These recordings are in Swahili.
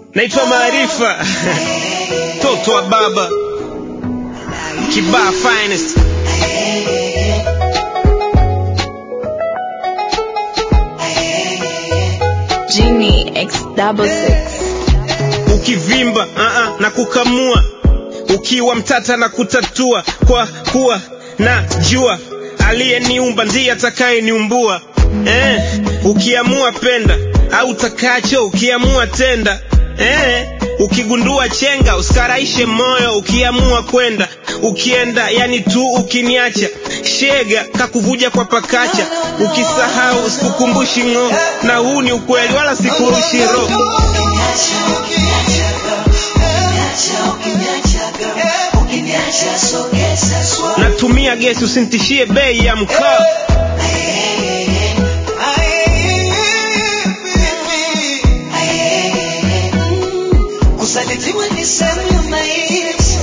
naitwa Maarifa mtoto wa baba Kibaa finest Genie X double six. ukivimba uh -uh, na kukamua ukiwa mtata na kutatua kwa kuwa na jua aliyeniumba ndiye atakayeniumbua eh, ukiamua penda au takacho ukiamua tenda eh, ukigundua chenga usikaraishe moyo ukiamua kwenda ukienda yani tu ukiniacha shega kakuvuja kwa pakacha ukisahau usikukumbushi ng'o na huu ni ukweli wala sikurushi roho natumia gesi usintishie bei ya mkaa Kusalitiwa ni sehemu ya maisha.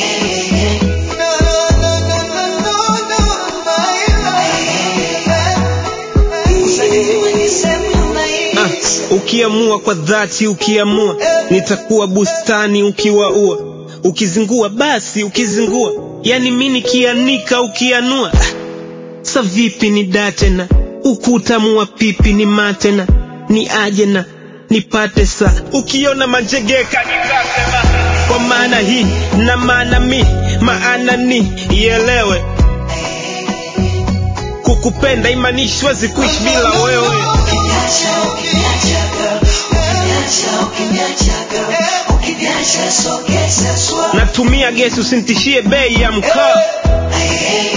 Kusalitiwa ni sehemu ya Ah, maisha. ukiamua kwa dhati ukiamua nitakuwa bustani ukiwaua ukizingua basi ukizingua yani mi nikianika ukianua Ah, sa vipi ni datena ukutamua pipi ni matena ni ajena nipate sa ukiona manjegeka nitasema kwa maana hii na maana mi maana ni ielewe kukupenda imanishwezi kuishi bila wewe Ukiniacha, ukiniacha, girl. Ukiniacha, ukiniacha, girl. Ukiniacha, sogeza swali. natumia gesi usintishie bei ya mkaa Hey, hey,